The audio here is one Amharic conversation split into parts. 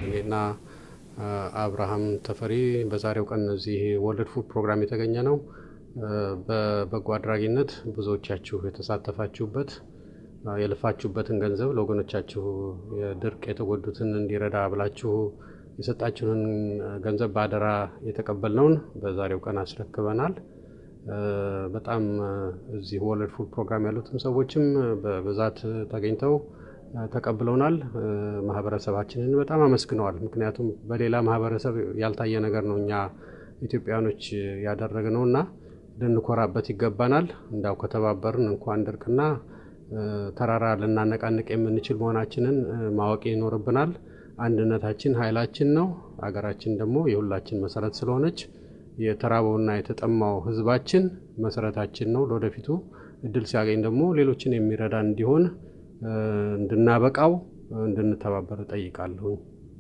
እኔና አብርሃም ተፈሪ በዛሬው ቀን እዚህ ወርልድ ፉድ ፕሮግራም የተገኘ ነው። በበጎ አድራጊነት ብዙዎቻችሁ የተሳተፋችሁበት የለፋችሁበትን ገንዘብ ለወገኖቻችሁ የድርቅ የተጎዱትን እንዲረዳ ብላችሁ የሰጣችሁንን ገንዘብ በአደራ የተቀበልነውን በዛሬው ቀን አስረክበናል። በጣም እዚህ ወርልድ ፉድ ፕሮግራም ያሉትም ሰዎችም በብዛት ተገኝተው ተቀብለውናል። ማህበረሰባችንን በጣም አመስግነዋል። ምክንያቱም በሌላ ማህበረሰብ ያልታየ ነገር ነው እኛ ኢትዮጵያውያኖች ያደረግነው እና ልንኮራበት ይገባናል። እንዳው ከተባበርን እንኳን ድርቅና ተራራ ልናነቃንቅ የምንችል መሆናችንን ማወቅ ይኖርብናል። አንድነታችን ኃይላችን ነው። ሀገራችን ደግሞ የሁላችን መሰረት ስለሆነች የተራበውና የተጠማው ሕዝባችን መሰረታችን ነው። ለወደፊቱ እድል ሲያገኝ ደግሞ ሌሎችን የሚረዳ እንዲሆን እንድናበቃው እንድንተባበር እጠይቃለሁ።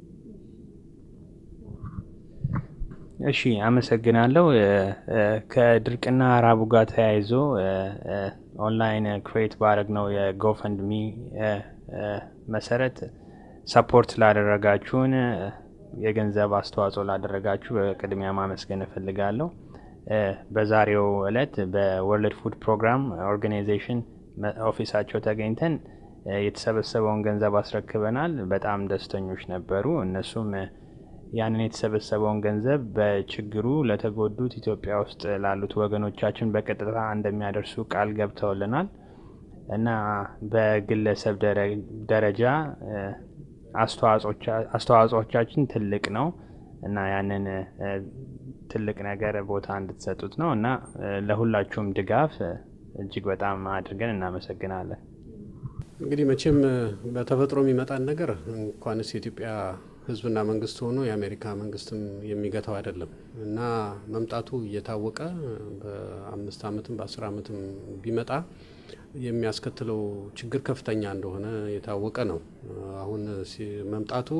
እሺ፣ አመሰግናለሁ። ከድርቅና ራቡ ጋር ተያይዞ ኦንላይን ክሬት ባደረግነው የጎፈንድሚ መሰረት ሰፖርት ላደረጋችሁን የገንዘብ አስተዋጽኦ ላደረጋችሁ በቅድሚያ ማመስገን እፈልጋለሁ። በዛሬው ዕለት በወርልድ ፉድ ፕሮግራም ኦርጋናይዜሽን ኦፊሳቸው ተገኝተን የተሰበሰበውን ገንዘብ አስረክበናል። በጣም ደስተኞች ነበሩ። እነሱም ያንን የተሰበሰበውን ገንዘብ በችግሩ ለተጎዱት ኢትዮጵያ ውስጥ ላሉት ወገኖቻችን በቀጥታ እንደሚያደርሱ ቃል ገብተውልናል እና በግለሰብ ደረጃ አስተዋጽኦቻችን ትልቅ ነው እና ያንን ትልቅ ነገር ቦታ እንድትሰጡት ነው እና ለሁላችሁም ድጋፍ እጅግ በጣም አድርገን እናመሰግናለን። እንግዲህ መቼም በተፈጥሮ የሚመጣን ነገር እንኳንስ የኢትዮጵያ ሕዝብና መንግስት ሆኖ የአሜሪካ መንግስትም የሚገታው አይደለም እና መምጣቱ እየታወቀ በአምስት ዓመትም በአስር ዓመትም ቢመጣ የሚያስከትለው ችግር ከፍተኛ እንደሆነ የታወቀ ነው። አሁን መምጣቱ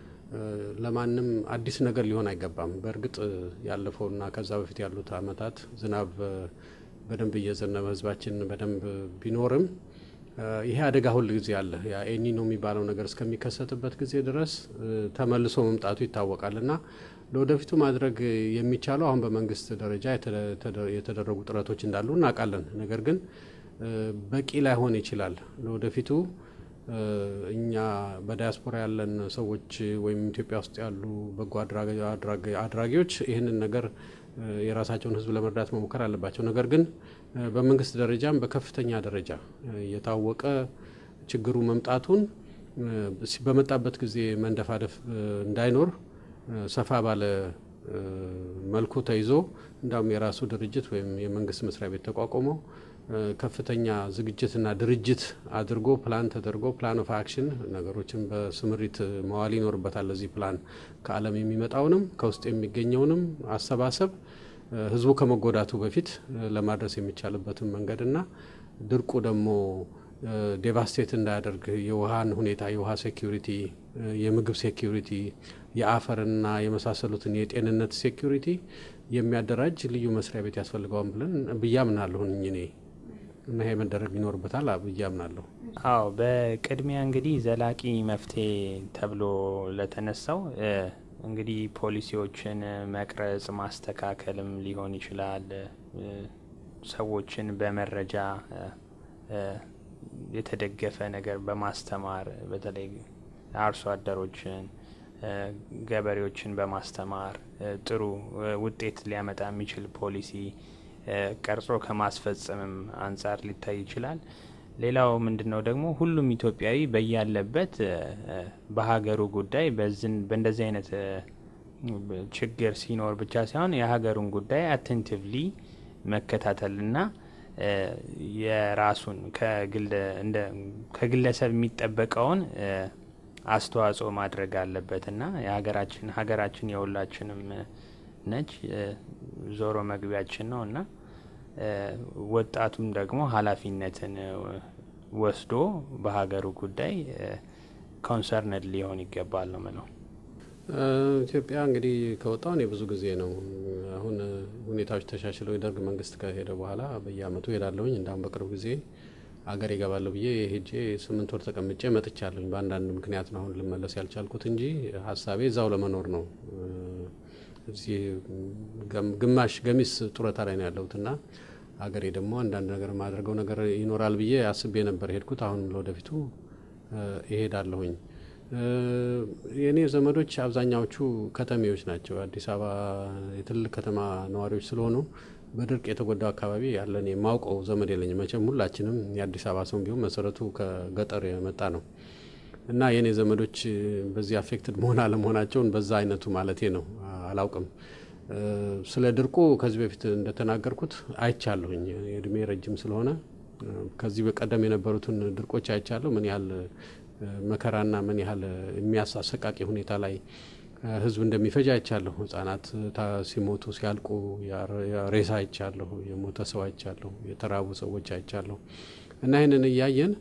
ለማንም አዲስ ነገር ሊሆን አይገባም። በእርግጥ ያለፈውና ከዛ በፊት ያሉት ዓመታት ዝናብ በደንብ እየዘነበ ህዝባችን በደንብ ቢኖርም ይሄ አደጋ ሁል ጊዜ አለ። ያ ኤኒኖ የሚባለው ነገር እስከሚከሰትበት ጊዜ ድረስ ተመልሶ መምጣቱ ይታወቃል እና ለወደፊቱ ማድረግ የሚቻለው አሁን በመንግስት ደረጃ የተደረጉ ጥረቶች እንዳሉ እናውቃለን። ነገር ግን በቂ ላይሆን ይችላል። ለወደፊቱ እኛ በዳያስፖራ ያለን ሰዎች ወይም ኢትዮጵያ ውስጥ ያሉ በጎ አድራጊዎች ይህንን ነገር የራሳቸውን ህዝብ ለመርዳት መሞከር አለባቸው። ነገር ግን በመንግስት ደረጃም በከፍተኛ ደረጃ የታወቀ ችግሩ መምጣቱን በመጣበት ጊዜ መንደፋደፍ እንዳይኖር ሰፋ ባለ መልኩ ተይዞ እንዳውም የራሱ ድርጅት ወይም የመንግስት መስሪያ ቤት ተቋቁሞ ከፍተኛ ዝግጅትና ድርጅት አድርጎ ፕላን ተደርጎ ፕላን ኦፍ አክሽን ነገሮችን በስምሪት መዋል ይኖርበታል። ለዚህ ፕላን ከዓለም የሚመጣውንም ከውስጥ የሚገኘውንም አሰባሰብ ህዝቡ ከመጎዳቱ በፊት ለማድረስ የሚቻልበትን መንገድና ድርቁ ደግሞ ዴቫስቴት እንዳያደርግ የውሃን ሁኔታ የውሃ ሴኪሪቲ፣ የምግብ ሴኪሪቲ፣ የአፈርና የመሳሰሉትን የጤንነት ሴኪሪቲ የሚያደራጅ ልዩ መስሪያ ቤት ያስፈልገዋል ብለን ብዬ አምናለሁኝ እኔ እና ይሄ መደረግ ይኖርበታል ብዬ አምናለሁ። አዎ በቅድሚያ እንግዲህ ዘላቂ መፍትሄ ተብሎ ለተነሳው እንግዲህ ፖሊሲዎችን መቅረጽ ማስተካከልም ሊሆን ይችላል። ሰዎችን በመረጃ የተደገፈ ነገር በማስተማር በተለይ አርሶ አደሮችን፣ ገበሬዎችን በማስተማር ጥሩ ውጤት ሊያመጣ የሚችል ፖሊሲ ቀርጾ ከማስፈጸምም አንጻር ሊታይ ይችላል። ሌላው ምንድን ነው ደግሞ ሁሉም ኢትዮጵያዊ በያለበት በሀገሩ ጉዳይ በእንደዚህ አይነት ችግር ሲኖር ብቻ ሳይሆን የሀገሩን ጉዳይ አቴንቲቭሊ መከታተልና የራሱን ከግለሰብ የሚጠበቀውን አስተዋጽኦ ማድረግ አለበት እና የሀገራችን ሀገራችን የሁላችንም ነች። ዞሮ መግቢያችን ነው እና ወጣቱም ደግሞ ኃላፊነትን ወስዶ በሀገሩ ጉዳይ ኮንሰርንድ ሊሆን ይገባል ነው ምለው። ኢትዮጵያ እንግዲህ ከወጣሁ እኔ ብዙ ጊዜ ነው። አሁን ሁኔታዎች ተሻሽለው የደርግ መንግስት ከሄደ በኋላ በየአመቱ ሄዳለሁኝ። እንዳሁም በቅርብ ጊዜ አገር ይገባለሁ ብዬ ሄጄ ስምንት ወር ተቀምጬ መጥቻለሁኝ። በአንዳንድ ምክንያት ነው አሁን ልመለስ ያልቻልኩት እንጂ ሀሳቤ እዛው ለመኖር ነው። እዚህ ግማሽ ገሚስ ጡረታ ላይ ነው ያለሁት እና ሀገሬ ደግሞ አንዳንድ ነገር የማደርገው ነገር ይኖራል ብዬ አስቤ ነበር ሄድኩት። አሁንም ለወደፊቱ እሄዳለሁኝ። የእኔ ዘመዶች አብዛኛዎቹ ከተሜዎች ናቸው። አዲስ አበባ የትልቅ ከተማ ነዋሪዎች ስለሆኑ በድርቅ የተጎዳው አካባቢ ያለን የማውቀው ዘመድ የለኝም። መቼም ሁላችንም የአዲስ አበባ ሰው ቢሆን መሰረቱ ከገጠር የመጣ ነው እና የእኔ ዘመዶች በዚህ አፌክትድ መሆን አለመሆናቸውን በዛ አይነቱ ማለቴ ነው አላውቅም። ስለ ድርቁ ከዚህ በፊት እንደተናገርኩት አይቻለሁኝ። እድሜ ረጅም ስለሆነ ከዚህ በቀደም የነበሩትን ድርቆች አይቻለሁ። ምን ያህል መከራና ምን ያህል የሚያሳሰቃቂ ሁኔታ ላይ ሕዝብ እንደሚፈጅ አይቻለሁ። ሕጻናት ሲሞቱ ሲያልቁ ሬሳ አይቻለሁ። የሞተ ሰው አይቻለሁ። የተራቡ ሰዎች አይቻለሁ። እና ይህንን እያየን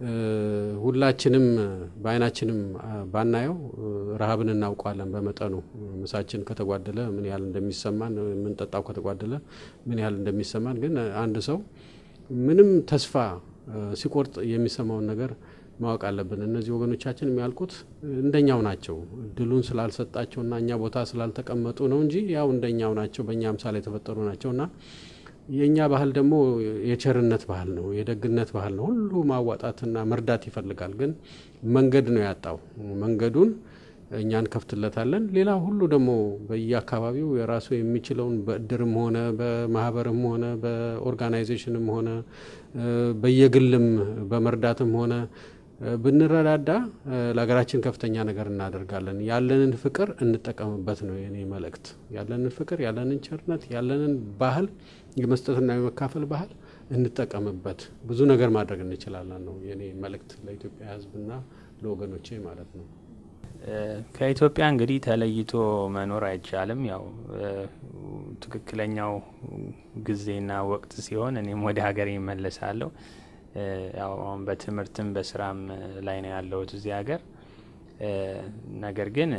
ሁላችንም በአይናችንም ባናየው ረሃብን እናውቀዋለን። በመጠኑ ምሳችን ከተጓደለ ምን ያህል እንደሚሰማን፣ የምንጠጣው ከተጓደለ ምን ያህል እንደሚሰማን ግን አንድ ሰው ምንም ተስፋ ሲቆርጥ የሚሰማውን ነገር ማወቅ አለብን። እነዚህ ወገኖቻችን የሚያልቁት እንደኛው ናቸው። እድሉን ስላልሰጣቸውና እኛ ቦታ ስላልተቀመጡ ነው እንጂ ያው እንደኛው ናቸው። በእኛ ምሳሌ የተፈጠሩ ናቸውና የእኛ ባህል ደግሞ የቸርነት ባህል ነው፣ የደግነት ባህል ነው። ሁሉ ማዋጣትና መርዳት ይፈልጋል። ግን መንገድ ነው ያጣው። መንገዱን እኛ እንከፍትለታለን። ሌላ ሁሉ ደግሞ በየአካባቢው የራሱ የሚችለውን በእድርም ሆነ በማህበርም ሆነ በኦርጋናይዜሽንም ሆነ በየግልም በመርዳትም ሆነ ብንረዳዳ ለሀገራችን ከፍተኛ ነገር እናደርጋለን። ያለንን ፍቅር እንጠቀምበት ነው የኔ መልእክት። ያለንን ፍቅር፣ ያለንን ቸርነት፣ ያለንን ባህል የመስጠትና የመካፈል ባህል እንጠቀምበት። ብዙ ነገር ማድረግ እንችላለን ነው የኔ መልእክት ለኢትዮጵያ ሕዝብና ለወገኖቼ ማለት ነው። ከኢትዮጵያ እንግዲህ ተለይቶ መኖር አይቻልም። ያው ትክክለኛው ጊዜና ወቅት ሲሆን እኔም ወደ ሀገሬ ይመለሳለሁ። ያው አሁን በትምህርትም በስራም ላይ ነው ያለሁት እዚህ ሀገር። ነገር ግን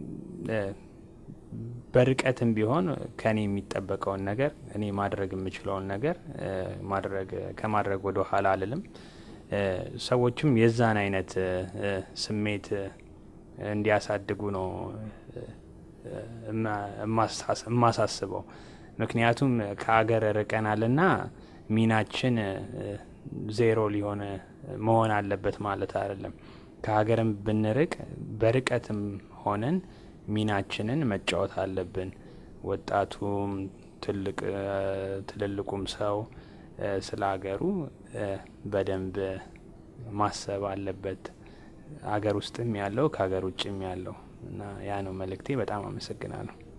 በርቀትም ቢሆን ከኔ የሚጠበቀውን ነገር እኔ ማድረግ የምችለውን ነገር ማድረግ ከማድረግ ወደ ኋላ አልልም። ሰዎችም የዛን አይነት ስሜት እንዲያሳድጉ ነው የማሳስበው። ምክንያቱም ከሀገር ርቀናልና ሚናችን ዜሮ ሊሆን መሆን አለበት ማለት አይደለም። ከሀገርም ብንርቅ በርቀትም ሆነን ሚናችንን መጫወት አለብን። ወጣቱም ትልቅ ትልልቁም ሰው ስለ ሀገሩ በደንብ ማሰብ አለበት። ሀገር ውስጥም ያለው ከሀገር ውጭም ያለው እና ያ ነው መልእክቴ። በጣም አመሰግናለሁ።